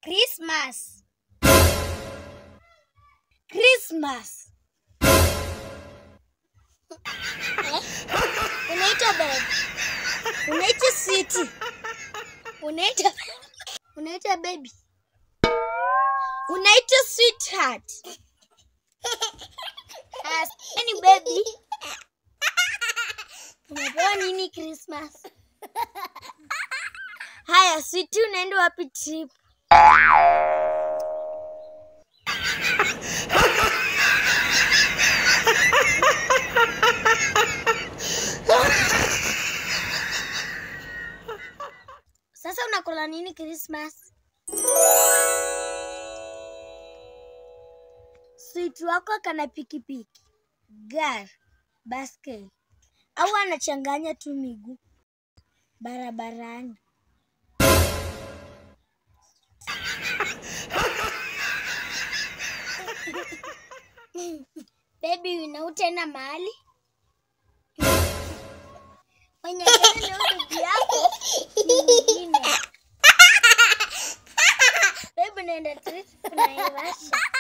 Christmas. Christmas. Unaitwa babe. Unaitwa sweetie. Unaitwa unaitwa baby. Unaitwa sweetheart. As ni baby. Umepewa nini Christmas? Haya, sweetie unaenda wapi trip? Sasa unakula nini Christmas? Sweet wako kana pikipiki, gari, baskeli au anachanganya tu miguu barabarani? Baby, unautenda mahali mwenye gari leo ndugu yako mwingine. Baby, unaenda trip kuna Naivasha.